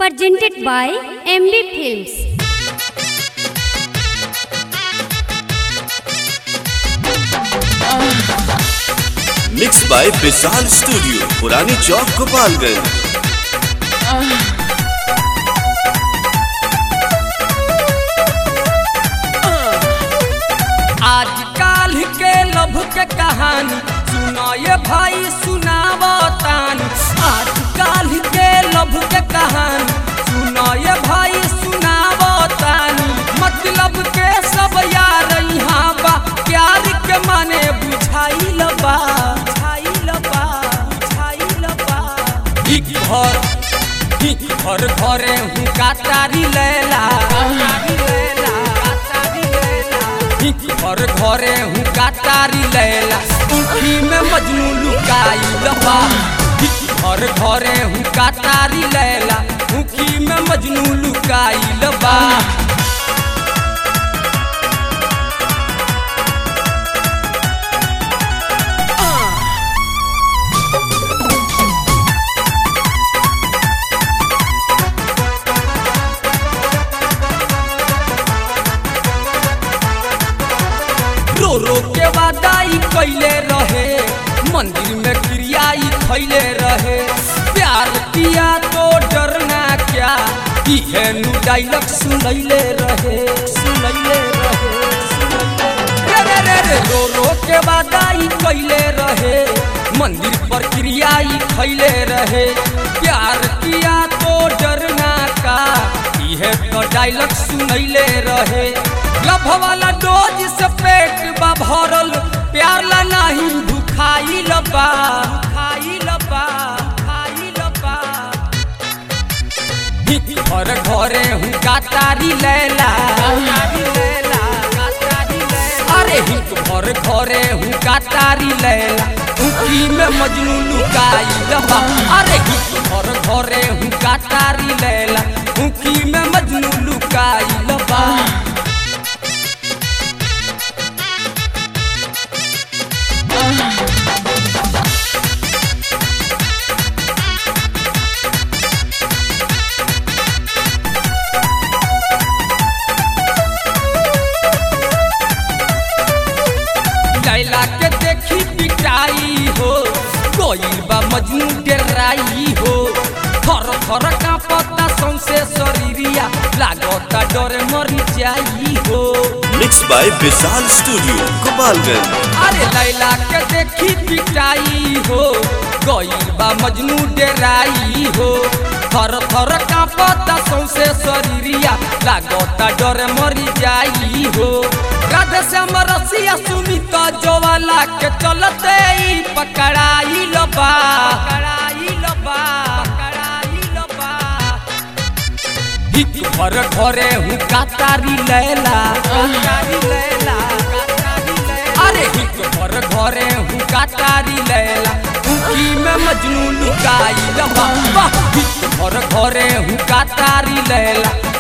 presented by MB Films. Mix by Vishal studio पुरानी चौक गोपालगंज आजकल के लभ के कहानी सुनाए भाई सुनावतानी आजकल के लभ के कहानी सुनाए भाई सुनावतानी मतलब के सब यार यहाँ बा प्यार के माने बुझाइल बा बुझाइल बा बुझाइल बा एक घर एक घर घरे हूँ कातारी लैला कातारी लैला कातारी लैला एक घर घरे हूँ कातारी लैला उठी में मजनू लुकाइल बा एक घर घरे हूँ कातारी लैला उठी में मजनू लुकाइल बा रो रो के वादाई कैले रहे मंदिर में क्रियाई खैले रहे प्यार किया तो डरना क्या इहे नु डायलॉग सुनैले रहे सुनैले रहे सुनैले रे रे रे रे रो रो के वादाई कैले रहे मंदिर पर क्रियाई खैले रहे प्यार किया तो डरना का इहे तो डायलॉग सुनैले रहे लभ वाला डोज से पेट बा भरल प्यार ला नहीं भुखाई लबा खाई लबा खाई लबा हित घर घरे हूँ कातारी लैला कातारी लैला कातारी लैला अरे हित घर घरे हूँ कातारी लैला उठी में मजनू लुकाई लबा अरे हित घर घरे हूँ कातारी लैला उठी में मजनू लुकाई लबा लैला के देखी पिटाई हो कोई बा मजनू डेराई हो थर थर का पत्ता सौसे शरीरिया लागता डरे मरी जाई हो mix by Vishal studio Gopalganj अरे लैला के देखी पिटाई हो गई बा मजनू डेराई हो थर थर का पत्ता सौसे शरीरिया लागता डरे मरी जाई हो राधे श्याम रसिया सुमित जोवाला के चलते ही पकड़ाई लबा पकड़ाई लबा पकड़ाई लबा हित घर घरे हूँ कातारी लैला कातारी लैला कातारी लैला अरे हित घर घरे हूँ कातारी लैला उठी में मजनू लुकाई लबा वाह हित घर घरे हूँ कातारी लैला